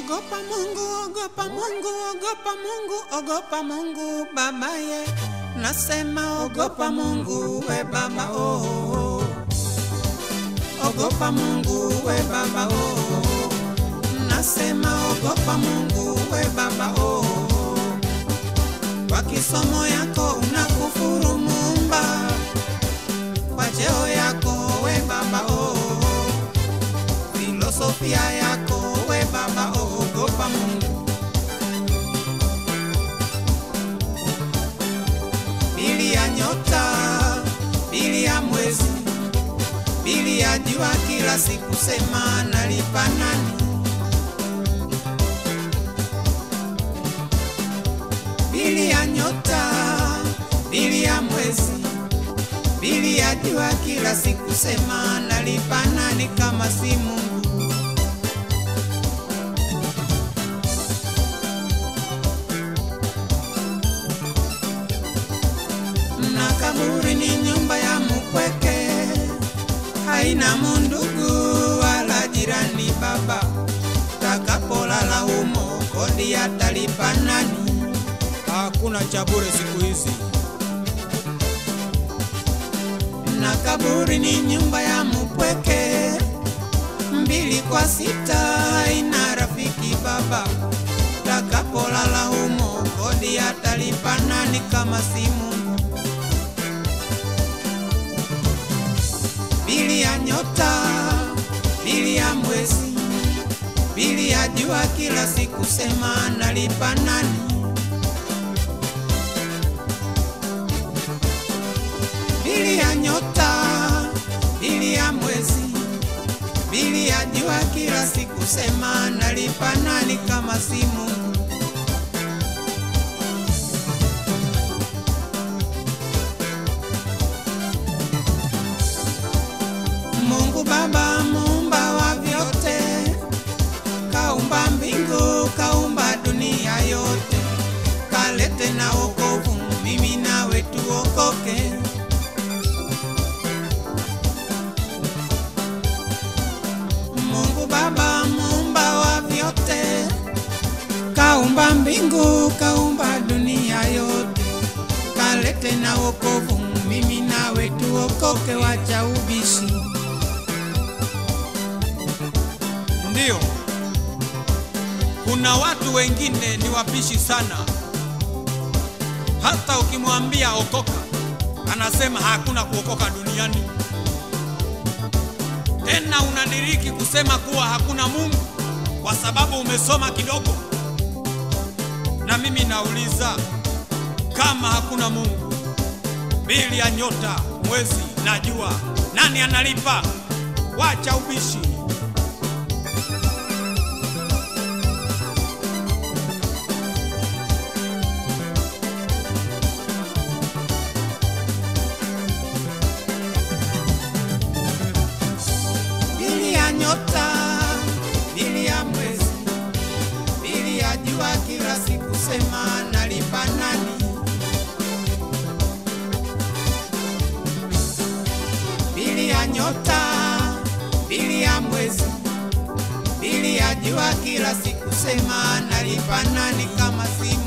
Ogopa Mungu, ogopa Mungu, ogopa Mungu, ogopa Mungu babaye. Nasema ogopa Mungu we baba oh, oh, oh. Ogopa Mungu we baba oh, oh, oh. Nasema ogopa Mungu we baba oh, oh, oh. Kwa kisomo yako unakufuru Muumba, kwa cheo yako we baba oh, oh, oh. Filosofia yako we baba oh, ogopa Mungu. Bili ya nyota, bili ya mwezi, bili ya jua, kila siku sema nalipa nani? Bili ya nyota, bili ya mwezi, bili ya jua, kila siku sema nalipa nani kama si Mungu? na kaburi ni nyumba ya mupweke, haina mundugu wala jirani. Baba, takapolala humo kodi atalipa nani? Hakuna cha bure siku hizi. Na kaburi ni nyumba ya mupweke, mbili kwa sita haina rafiki. Baba, takapolala humo kodi atalipa nani kama si Mungu? bili ya nyota, bili ya mwezi, bili ya jua, kila siku sema nalipa nani? Bili ya nyota, bili ya mwezi, bili ya jua, kila siku sema nalipa nani kama si Mungu? Mungu Baba muumba wa vyote, kaumba mbingu, kaumba dunia yote, kalete na wokovu, mimi nawe tuokoke. Mungu Baba muumba wa vyote, kaumba mbingu, kaumba dunia yote, kalete na wokovu, mimi nawe tuokoke, wacha ubishi. Ndiyo, kuna watu wengine ni wapishi sana. Hata ukimwambia okoka, anasema hakuna kuokoka duniani. Tena unadiriki kusema kuwa hakuna Mungu kwa sababu umesoma kidogo. Na mimi nauliza, kama hakuna Mungu, bili ya nyota, mwezi na jua, nani analipa? Wacha ubishi. bili ya nyota, bili ya mwezi, bili ya jua, kila siku sema nalipa nani? Bili ya nyota, bili ya mwezi, bili ya jua, kila siku sema nalipa nani kama si